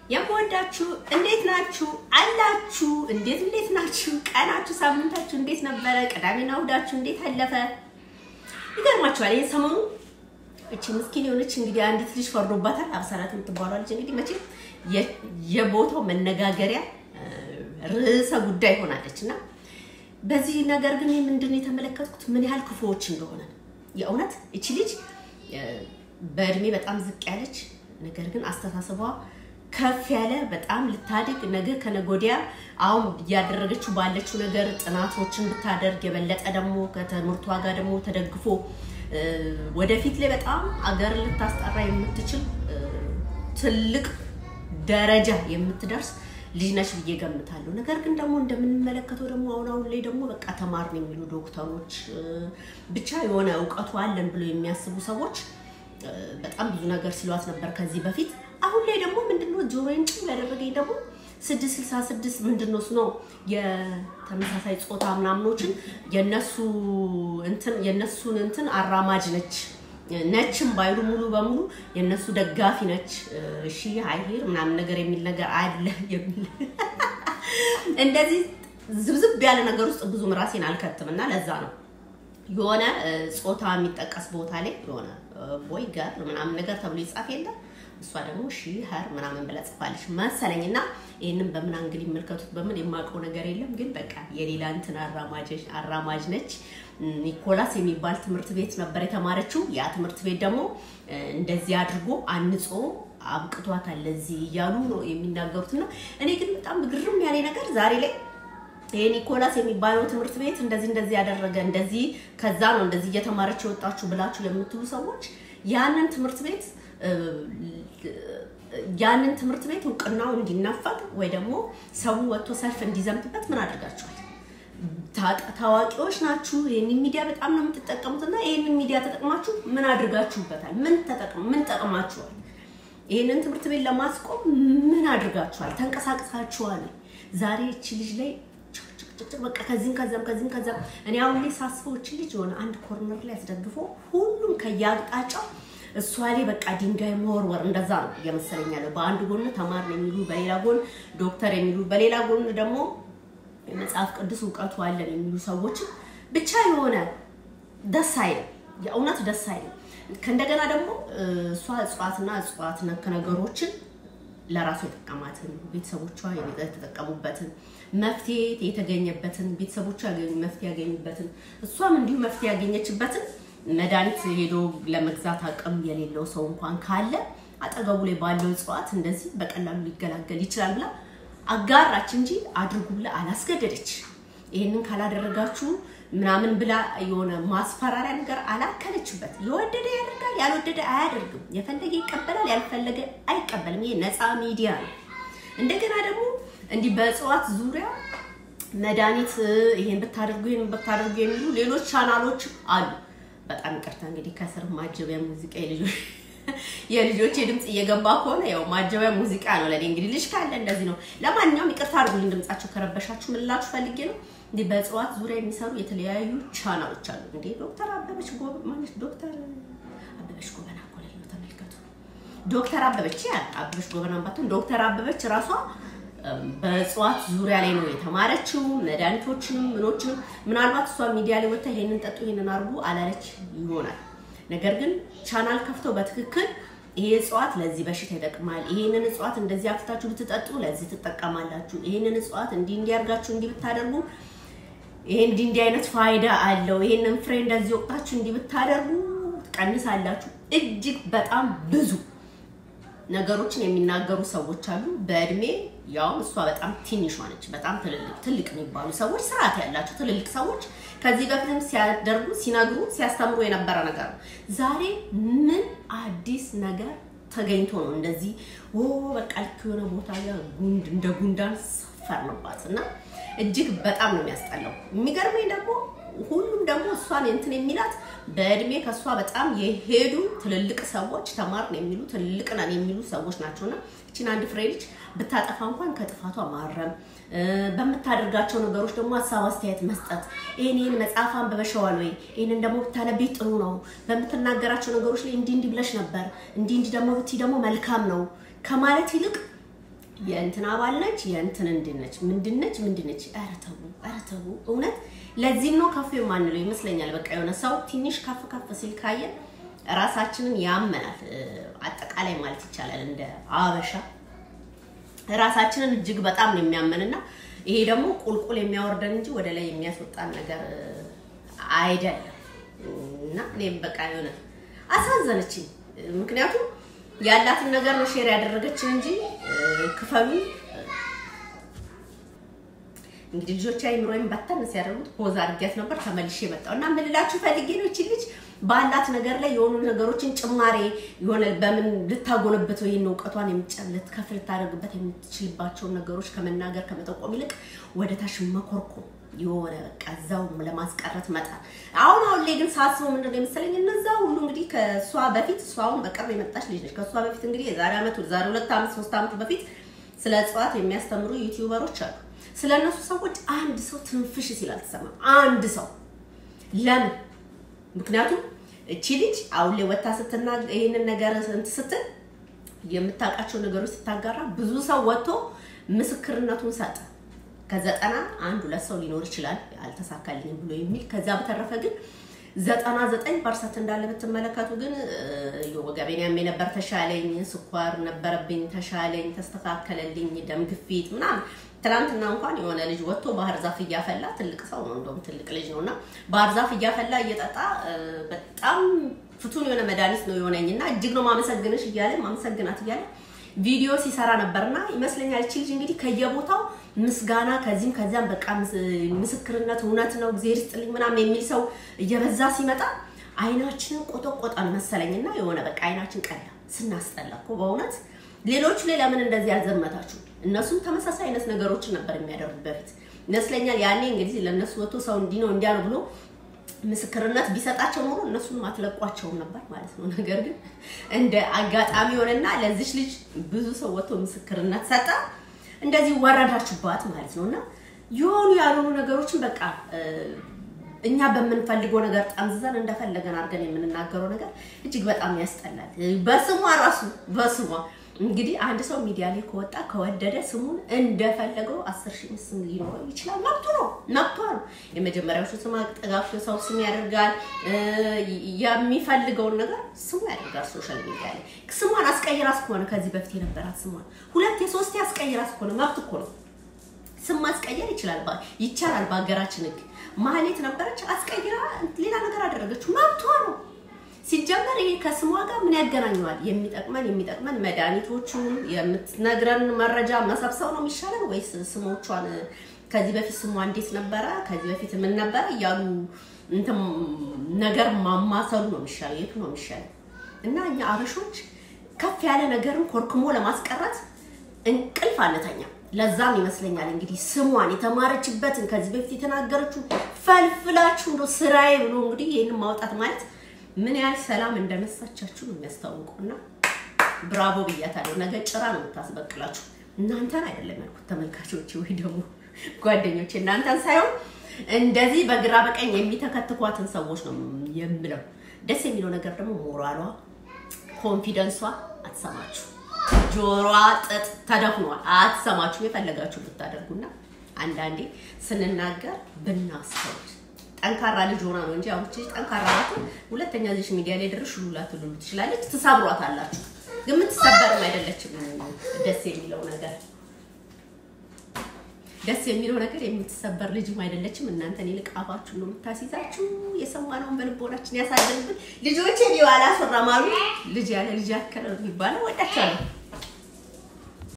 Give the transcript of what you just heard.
የምወዳችሁ እንዴት ናችሁ? አላችሁ? እንዴት እንዴት ናችሁ? ቀናችሁ፣ ሳምንታችሁ እንዴት ነበረ? ቅዳሜና እሑዳችሁ እንዴት አለፈ? ይገርማችኋል። ይሄ ሰሞኑ እቺ ምስኪን የሆነች እንግዲህ አንዲት ልጅ ፈርዶባታል። አብሰላት የምትባለው ልጅ እንግዲህ መቼም የቦታው መነጋገሪያ ርዕሰ ጉዳይ ሆናለች እና በዚህ ነገር ግን ምንድን ነው የተመለከትኩት ምን ያህል ክፉዎች እንደሆነ የእውነት እቺ ልጅ በእድሜ በጣም ዝቅ ያለች ነገር ግን አስተሳሰቧ ከፍ ያለ በጣም ልታድግ ነገ ከነገ ወዲያ አሁን እያደረገችው ባለችው ነገር ጥናቶችን ብታደርግ የበለጠ ደግሞ ከትምህርቷ ጋር ደግሞ ተደግፎ ወደፊት ላይ በጣም አገር ልታስጠራ የምትችል ትልቅ ደረጃ የምትደርስ ልጅ ነች ብዬ ገምታለሁ። ነገር ግን ደግሞ እንደምንመለከተው ደግሞ አሁን አሁን ላይ ደግሞ በቃ ተማርን የሚሉ ዶክተሮች ብቻ የሆነ እውቀቱ አለን ብሎ የሚያስቡ ሰዎች በጣም ብዙ ነገር ሲሏት ነበር ከዚህ በፊት። አሁን ላይ ደግሞ ምንድነው ጆሮዬን ጭው ያደረገኝ ደግሞ ስድስት ስልሳ ስድስት ምንድነው እሱ ነው የተመሳሳይ ጾታ ምናምኖችን የነሱ እንትን የነሱን እንትን አራማጅ ነች ነችም ባይሉ ሙሉ በሙሉ የነሱ ደጋፊ ነች። እሺ አይሄር ምናምን ነገር የሚል ነገር አለ የሚል እንደዚህ ዝብዝብ ያለ ነገር ውስጥ ብዙም ራሴን አልከትም እና ለዛ ነው የሆነ ጾታ የሚጠቀስ ቦታ ላይ የሆነ ቦይ ገር ምናምን ነገር ተብሎ ይጻፍ የለም እሷ ደግሞ ሺ ሀር ምናምን ብላ ጽፋለች መሰለኝ እና ይህንን በምን አንግል ይመልከቱት በምን የማውቀው ነገር የለም ግን በቃ የሌላ እንትን አራማጅ ነች። ኒኮላስ የሚባል ትምህርት ቤት ነበር የተማረችው። ያ ትምህርት ቤት ደግሞ እንደዚህ አድርጎ አንጾ አብቅቷታል ለዚህ እያሉ ነው የሚናገሩት እና እኔ ግን በጣም ግርም ያለ ነገር ዛሬ ላይ ይሄ ኒኮላስ የሚባለው ትምህርት ቤት እንደዚህ እንደዚህ ያደረገ እንደዚህ ከዛ ነው እንደዚህ እየተማረች የወጣችሁ ብላችሁ የምትሉ ሰዎች ያንን ትምህርት ቤት ያንን ትምህርት ቤት እውቅናው እንዲናፈቅ ወይ ደግሞ ሰው ወጥቶ ሰልፍ እንዲዘምትበት ምን አድርጋችኋል? ታዋቂዎች ናችሁ። ይህንን ሚዲያ በጣም ነው የምትጠቀሙት እና ይህንን ሚዲያ ተጠቅማችሁ ምን አድርጋችሁበታል? ምን ምን ጠቅማችኋል? ይህንን ትምህርት ቤት ለማስቆም ምን አድርጋችኋል? ተንቀሳቅሳችኋል? ዛሬ እቺ ልጅ ላይ በቃ ከዚህም ከዛም ከዚህም ከዛም እኔ አሁን ላይ ሳስበው እቺ ልጅ የሆነ አንድ ኮርነር ላይ አስደግፎ ሁሉም ከየአቅጣጫው እሷ ላይ በቃ ድንጋይ መወርወር እንደዛ ነው እየመሰለኝ ያለው። በአንድ ጎን ተማር ነው የሚሉ፣ በሌላ ጎን ዶክተር የሚሉ፣ በሌላ ጎን ደግሞ የመጽሐፍ ቅዱስ እውቀቱ አለን የሚሉ ሰዎችም ብቻ የሆነ ደስ አይልም፣ የእውነት ደስ አይልም። ከእንደገና ደግሞ እሷ እጽዋትና እጽዋት ነክ ነገሮችን ለራሱ የጠቀማትን ቤተሰቦቿ የተጠቀሙበትን መፍትሄ የተገኘበትን ቤተሰቦቿ መፍትሄ ያገኙበትን እሷም እንዲሁ መፍትሄ ያገኘችበትን መድኃኒት ሄዶ ለመግዛት አቅም የሌለው ሰው እንኳን ካለ አጠገቡ ላይ ባለው እጽዋት እንደዚህ በቀላሉ ሊገላገል ይችላል ብላ አጋራች እንጂ አድርጉ ብላ አላስገደደች። ይህንን ካላደረጋችሁ ምናምን ብላ የሆነ ማስፈራሪያ ነገር አላከለችበት። የወደደ ያደርጋል፣ ያልወደደ አያደርግም። የፈለገ ይቀበላል፣ ያልፈለገ አይቀበልም። ይሄ ነፃ ሚዲያ ነው። እንደገና ደግሞ እንዲህ በእጽዋት ዙሪያ መድኃኒት ይሄን ብታደርጉ ይሄን ብታደርጉ የሚሉ ሌሎች ቻናሎች አሉ። በጣም ይቅርታ እንግዲህ ከስር ማጀቢያ ሙዚቃ የልጆች የልጆች ድምፅ እየገባ ከሆነ ያው ማጀቢያ ሙዚቃ ነው ለኔ። እንግዲህ ልጅ ካለ እንደዚህ ነው። ለማንኛውም ይቅርታ አድርጉልኝ ድምጻቸው ከረበሻችሁ። ምን ልላችሁ ፈልጌ ነው እንዲህ በእጽዋት ዙሪያ የሚሰሩ የተለያዩ ቻናሎች አሉ። እንዴ ዶክተር አበበች ጎበ ማለት ዶክተር አበበች ጎበና እኮ ነው። ተመልከቱ ዶክተር አበበች ያ አበበች ጎበና ባትሆን ዶክተር አበበች ራሷ በእጽዋት ዙሪያ ላይ ነው የተማረችው። መድኃኒቶችንም ምኖችንም ምናልባት እሷ ሚዲያ ላይ ወጥታ ይሄንን ጠጡ ይሄንን አርጉ አላለች ይሆናል። ነገር ግን ቻናል ከፍተው በትክክል ይሄ እጽዋት ለዚህ በሽታ ይጠቅማል፣ ይሄንን እጽዋት እንደዚህ አፍታችሁ ብትጠጡ ለዚህ ትጠቀማላችሁ፣ ይሄንን እጽዋት እንዲህ እንዲያርጋችሁ እንዲህ ብታደርጉ ይሄ እንዲህ እንዲህ አይነት ፋይዳ አለው፣ ይሄንን ፍሬ እንደዚህ ወቅታችሁ እንዲህ ብታደርጉ ትቀንሳላችሁ። እጅግ በጣም ብዙ ነገሮችን የሚናገሩ ሰዎች አሉ። በእድሜ ያውም እሷ በጣም ትንሿ ነች። በጣም ትልቅ የሚባሉ ሰዎች ስርዓት ያላቸው ትልልቅ ሰዎች ከዚህ በፊትም ሲያደርጉ ሲነግሩ ሲያስተምሩ የነበረ ነገር ነው። ዛሬ ምን አዲስ ነገር ተገኝቶ ነው እንደዚህ ኦ በቃ ልክ የሆነ ቦታ ጋር ጉንድ እንደ ጉንዳን ሰፈርንባት እና እጅግ በጣም ነው የሚያስጠላው። የሚገርመኝ ደግሞ ሁሉም ደግሞ እሷን እንትን የሚላት በእድሜ ከእሷ በጣም የሄዱ ትልልቅ ሰዎች ተማርን የሚሉ ትልልቅ ነን የሚሉ ሰዎች ናቸውና እችን አንድ ፍሬ ልጅ ብታጠፋ እንኳን ከጥፋቷ ማረም፣ በምታደርጋቸው ነገሮች ደግሞ ሀሳብ አስተያየት መስጠት፣ ይህን ይህን መጽሐፍ አንብበሽዋል ወይ ይህንን ደግሞ ብታነቢ ጥሩ ነው፣ በምትናገራቸው ነገሮች ላይ እንዲህ እንዲህ ብለሽ ነበር፣ እንዲህ እንዲህ ደግሞ ብትይ ደግሞ መልካም ነው ከማለት ይልቅ የእንትን አባል ነች የእንትን እንድነች ምንድነች ምንድነች? ኧረ ተው ኧረ ተው። እውነት ለዚህም ነው ከፍ የማንለው ይመስለኛል። በቃ የሆነ ሰው ትንሽ ከፍ ከፍ ሲል ካየን ራሳችንን ያመናል። አጠቃላይ ማለት ይቻላል እንደ አበሻ ራሳችንን እጅግ በጣም ነው የሚያመንና ይሄ ደግሞ ቁልቁል የሚያወርደን እንጂ ወደ ላይ የሚያስወጣን ነገር አይደለም። እና እኔም በቃ የሆነ አሳዘነችኝ። ምክንያቱም ያላትን ነገር ነው ሼር ያደረገችን እንጂ ክፈሉ እንግዲህ ልጆች አይምሮዬን በተን ሲያደርጉት ፖዝ አድርጊያት ነበር። ተመልሼ መጣሁ እና ምን ልላችሁ ፈልጌ ነው እቺ ልጅ ባላት ነገር ላይ የሆኑ ነገሮችን ጭማሬ የሆነ በምን ልታጎለብተው ይህን እውቀቷን የምጨለት ከፍ ልታደርግበት የምትችልባቸውን ነገሮች ከመናገር ከመጠቆም ይልቅ ወደ ታች መኮርኮም የሆነ በቃ እዛው ለማስቀረት መጣል። አሁን አሁን ላይ ግን ሳስበው ምንድን ነው የመሰለኝ እነዛ ሁሉ እንግዲህ ከእሷ በፊት እሷ አሁን በቅርብ የመጣች ልጅ ነች። ከእሷ በፊት እንግዲህ የዛሬ ዓመት ዛሬ ሁለት ዓመት ሶስት ዓመት በፊት ስለ እጽዋት የሚያስተምሩ ዩቲዩበሮች አሉ። ስለ እነሱ ሰዎች አንድ ሰው ትንፍሽ ሲል አልተሰማም። አንድ ሰው ለምን? ምክንያቱም እቺ ልጅ አሁን ላይ ወታ ስትና ይህንን ነገር እንትን ስትል የምታውቃቸው ነገሮች ስታጋራ ብዙ ሰው ወጥቶ ምስክርነቱን ሰጠ። ከዘጠና አንድ ሁለት ሰው ሊኖር ይችላል አልተሳካልኝም ብሎ የሚል ከዛ በተረፈ ግን ዘጠና ዘጠኝ ፐርሰንት እንዳለ ብትመለከቱ ግን ወገቤን ያሜ ነበር ተሻለኝ፣ ስኳር ነበረብኝ ተሻለኝ፣ ተስተካከለልኝ፣ ደም ግፊት ምናምን። ትናንትና እንኳን የሆነ ልጅ ወጥቶ ባህር ዛፍ እያፈላ ትልቅ ሰው ነው እንደውም ትልቅ ልጅ ነው እና ባህር ዛፍ እያፈላ እየጠጣ በጣም ፍቱን የሆነ መድኃኒት ነው የሆነኝ እና እጅግ ነው ማመሰግንሽ እያለ ማመሰግናት እያለ ቪዲዮ ሲሰራ ነበርና ይመስለኛል እቺ ልጅ እንግዲህ ከየቦታው ምስጋና ከዚህም ከዚያም በቃ ምስክርነት እውነት ነው እግዚአብሔር ይስጥልኝ ምናምን የሚል ሰው እየበዛ ሲመጣ አይናችንን ቆጠቆጠን መሰለኝና የሆነ በቃ አይናችን ቀላ ስናስጠላ እኮ በእውነት ሌሎቹ ላይ ለምን እንደዚህ ያልዘመታችሁ? እነሱም ተመሳሳይ አይነት ነገሮችን ነበር የሚያደርጉት በፊት ይመስለኛል። ያኔ እንግዲህ ለእነሱ ወጥቶ ሰው እንዲህ ነው እንዲያ ነው ብሎ ምስክርነት ቢሰጣቸው ኖሮ እነሱን ማትለቋቸውም ነበር ማለት ነው። ነገር ግን እንደ አጋጣሚ ሆነና ለዚች ልጅ ብዙ ሰው ወጥቶ ምስክርነት ሰጠ፣ እንደዚህ ወረዳችሁባት ማለት ነው። እና የሆኑ ያልሆኑ ነገሮችን በቃ እኛ በምንፈልገው ነገር ጠምዝዘን እንደፈለገን አድርገን የምንናገረው ነገር እጅግ በጣም ያስጠላል። በስሟ ራሱ በስሟ እንግዲህ አንድ ሰው ሚዲያ ላይ ከወጣ ከወደደ ስሙን እንደፈለገው አስር ሺህ ስም ሊኖረው ይችላል። መብቱ ነው፣ መብቷ ነው። የመጀመሪያዎቹ ስም አጠጋፍቶ ሰው ስም ያደርጋል። የሚፈልገውን ነገር ስሙ ያደርጋል። ሶሻል ሚዲያ ላይ ስሟን አስቀይራስ ከሆነ ከዚህ በፊት የነበራት ስሟን ሁለት የሶስት አስቀይራስ ከሆነ መብት እኮ ነው። ስም ማስቀየር ይችላል ይቻላል። በሀገራችን ሕግ ማህሌት ነበረች አስቀይራ ሌላ ነገር አደረገችው፣ መብቷ ነው። ሲጀመር ይሄ ከስሟ ጋር ምን ያገናኘዋል? የሚጠቅመን የሚጠቅመን መድኃኒቶቹን የምትነግረን መረጃ መሰብሰብ ነው የሚሻለን ወይስ ስሞቿን ከዚህ በፊት ስሟ እንዴት ነበረ፣ ከዚህ በፊት ምን ነበረ እያሉ እንትን ነገር ማማሰሉ ነው የሚሻለው? የቱ ነው የሚሻለው? እና እኛ አበሾች ከፍ ያለ ነገርን ኮርክሞ ለማስቀረት እንቅልፍ አንተኛ። ለዛም ይመስለኛል እንግዲህ ስሟን የተማረችበትን ከዚህ በፊት የተናገረችው ፈልፍላችሁ እንደው ስራዬ ብሎ እንግዲህ ይህንን ማውጣት ማለት ምን ያህል ሰላም እንደነሳቻችሁ ነው የሚያስታውቀው። እና ብራቮ ብያታለሁ። ነገ ጭራ ነው የምታስበቅላችሁ። እናንተን አይደለም ያልኩት ተመልካቾች፣ ወይ ደግሞ ጓደኞች፣ እናንተን ሳይሆን እንደዚህ በግራ በቀኝ የሚተከትኳትን ሰዎች ነው የምለው። ደስ የሚለው ነገር ደግሞ ሞራሏ፣ ኮንፊደንሷ አትሰማችሁ። ጆሮዋ ጥጥ ተደፍኗል። አትሰማችሁ። የፈለጋችሁ ብታደርጉና አንዳንዴ ስንናገር ብናስተውል ጠንካራ ልጅ ሆና ነው እንጂ አሁን ልጅ ጠንካራ ናት። ሁለተኛ ልጅ ሚዲያ ላይ ድርሽ ሉላ ትሉሉ ትችላለች። ትሰብሯት አላችሁ፣ ግን የምትሰበርም አይደለችም። ደስ የሚለው ነገር ደስ የሚለው ነገር የምትሰበር ልጅም አይደለችም። እናንተን ይልቅ አፋችሁን ነው የምታስይዛችሁ። የሰማነውን በልቦናችን ያሳደርብን። ልጆቼ ሊዋላ አላስወራም አሉ። ልጅ ያለ ልጅ ያከለ የሚባለው ወዳችኋለሁ።